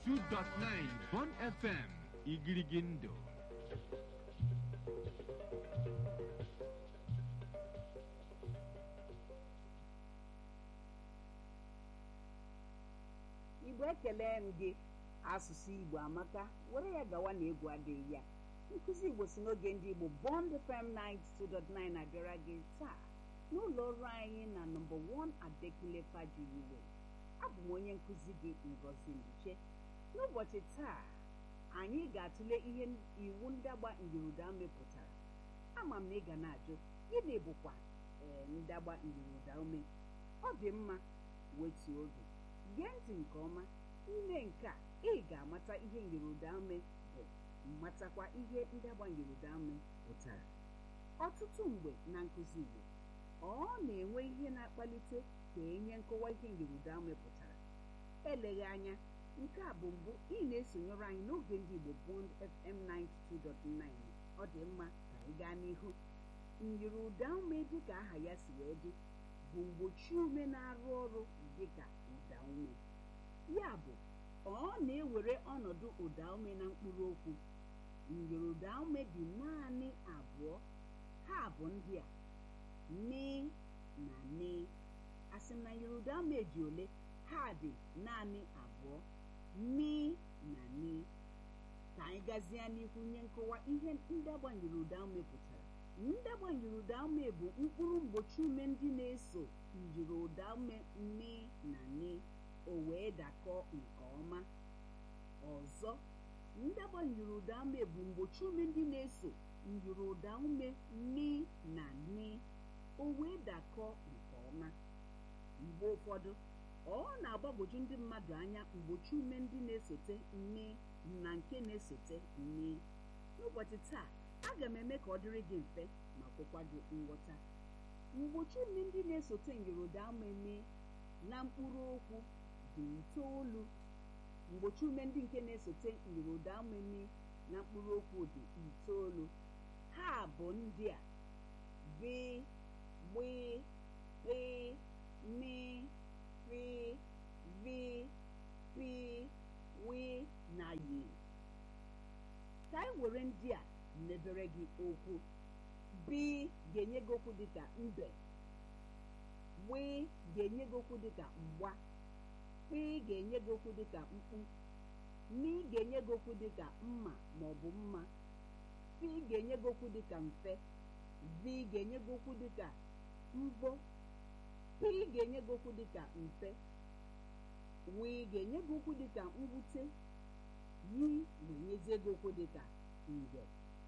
92.9 Bon FM Igirigindo igbo ekele m gị asụsụ igbo amaka were ya gawa na egwu adịghị ya nkụzi igbo si n'oge ndị igbo bond fm 92.9 abịara gị taa n'ụlọ ọrụ anyị na nọmba 1 adekule fajuyiwe abụ m onye nkụzi gị ngozi mbiche n'ụbọchị taa anyị ga-atụle ihe iwu ndagba ngiruda mepụtara ama m na ị ga na-ajụ gịnị bụkwa ee ndagba ngiruda ume ọ dị mma wetuo oge gee ntị nke ọma ime nke a ị ga-amata ihe ngiruda-ume bụ matakwa ihe ndagba ngiruda-ume pụtara ọtụtụ mgbe na nkụzi Igbo ọ na-enwe ihe na-akpalite ka enye nkọwa ihe ngiruda-ume pụtara eleghị anya nke a bụ mbụ ị na-esonyere anyị n'oge ndị Igbo Bond FM 92.9 ọ dị mma ka anyị gaa n'ihu ngiruda-ume dịka aha ya si wee dị bụ mgbochi ume na-arụ ọrụ dịka ụda ume ya bụ ọ na-ewere ọnọdụ ụda ume na mkpụrụ okwu ngiruda ume dị naanị abụọ ha bụ ndị a ni na ni asị m na ngiruda ume dị ole ha dị naanị abụọ mi na ni ka anyị gazie n'ihu nye nkọwa ihe ndagba ngiruda ume pụtara ndagba ngiruda ume bụ mkpụrụ mgbochi ume ndị na-eso njiri ụda ume mi na ni o wee dakọọ nke ọma ọzọ ndagba njiri ụda ume bụ mgbochi ume ndị na-eso njiri ụda ume mi na ni o wee dakọọ nke ọma mgbe ụfọdụ ọ na-agbagwoju ndị mmadụ anya mgbochi ume ndị na-esote ni na nke na-esote ni n'ụbọchị taa aga m eme ka ọ dịrị gị mfe ma kwekwa gị nghọta mgbochi ume ndị na-esote ngiruda ume na mkpụrụ okwu dị itoolu mgbochi ume ndị nke na-esote ngiruda ume na mkpụrụ okwu dị itoolu ha bụ ndị a bi gbi kpi mi fi vi pi wi na yi ka anyị were ndị a mebere gị okwu bi ga-enye gị okwu dịka mbe wee ga-enye gị okwu dịka mgba kpi ga-enye gị okwu dịka mkpu mi ga-enye gị okwu dịka mma ma ọ bụ mma fi ga-enye gị okwu dịka mfe vi ga-enye gị okwu dịka mbọ pi ga-enye gị okwu dịka mfe wee ga-enye gị okwu dịka mwute yi ga-enyezie gị okwu dịka ngwe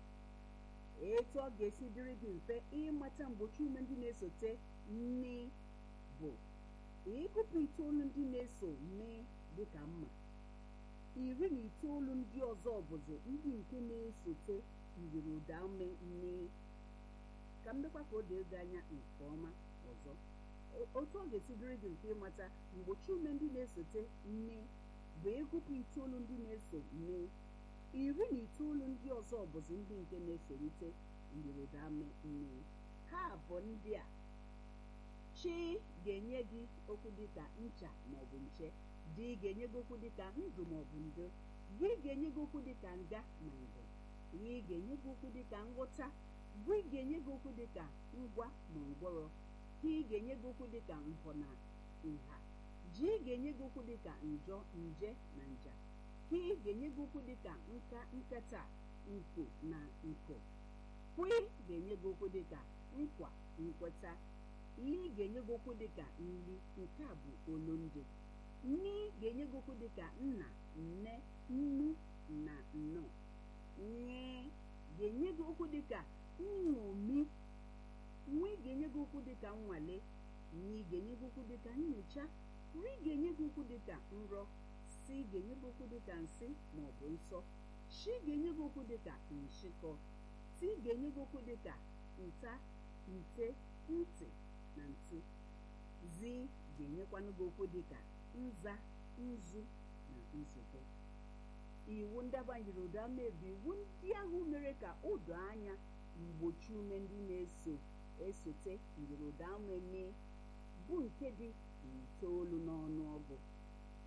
etu ọ ga-esi dịrị gị mfe ịmata mgbochi ume ndị na-esote nni bụ ịgụpụ itoolu ndị na-eso nni dịka mma iri na itoolu ndị ọzọ bụzi ndị nke na-esote njiri ụda ume nni ka m dịkwa ka o doo gị anya nke ọma ọzọ otu ọ ga-esi dịrị gị mfe ịmata mgbochi ume ndị na-esote nni bụ ịgụpụ itoolu ndị na-eso nni iri na itoolu ndị ọzọ bụzi ndị nke na-esorite ngiruda-ume nni ha bụ ndị a chi ga-enye gị okwu dịka ncha maọbụ nche di ga-enye gị okwu dịka ndụ maọbụ ndo gị ga-enye gị okwu dịka nga na ngụ ị ga-enye gị okwu dịka nghọta gị ga-enye gị okwu dịka ngwa ma ngwọrọ ị ga-enye gị okwu dịka nhọ na nha ji ga-enye gị okwu dịka njọ nje na nja ka ị ga-enye gị okwu dịka nka nkata nko na nko kwi ga-enye gị okwu dịka nkwa nkweta ị ga-enye gị okwu dịka nri nke a bụ olundị nni ga-enye gị okwu dịka nna nne nnu na nnọọ nye ga-enye gị okwu dịka nṅomi nwa ga-enye gị okwu dịka nnwale nyi ga-enye gị okwu dịka nyocha ri ga-enye gị okwu dịka nrọ si ga-enye gị okwu dịka nsị ma ọ bụ nsọ shi ga-enye gị okwu dịka nshịkọ ti ga-enye gị okwu dịka nta nte ntị na ntu zi ga-enyekwanụ gị okwu dịka nza nzu na nzube iwu ndabanyere ụda mebi iwu ndị ahụ mere ka o doo anya mgbochi ume ndị na-eso esote njiri ụda ume mee bụ nke dị itoolu n'ọnụọgụ agba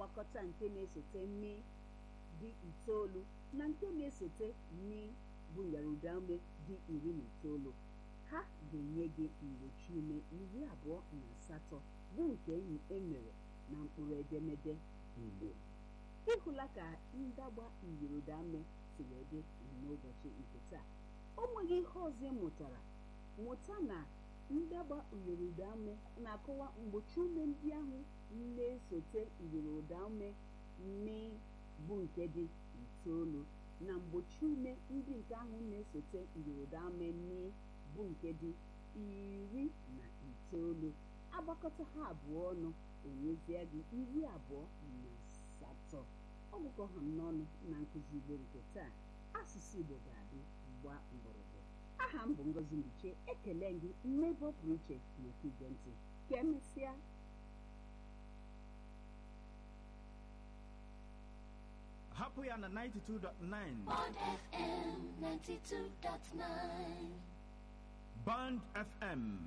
agbakọta nke na-esote mi dị itoolu na nke na-esote mi bụ nyarudume dị iri na itoolu ha ga-enye gị mgbochi ume iri abụọ na asatọ bụ nke emere na mkpụrụ edemede igbo ịhụla ka ndagba iyirodame si wee dị n'ụbọchị nke taa o nweghị ihe ọzọ ị mụtara mụta na ndagba iyirodame na-akọwa mgbochi ume ndị ahụ na-esote iyirodame mi bụ nke dị itoolu na mgbochi ume ndị nke ahụ na-esote iyirodame mi bụ nke dị iri na itoolu agbakọta ha abụọ ọnụ enyezie gị iri abụọ na asatọ ọgụkọ ha m n'ọnụ na nkụzi igbo nke taa asụsụ igbo ga-adị gba mgbọrọgwụ aha m bụ ngozi mbiche ekele gị mmebe ọ pụrụ iche maka ige ntị ka emesịa hapụ ya na 92.9 Bond FM 92.9. Band FM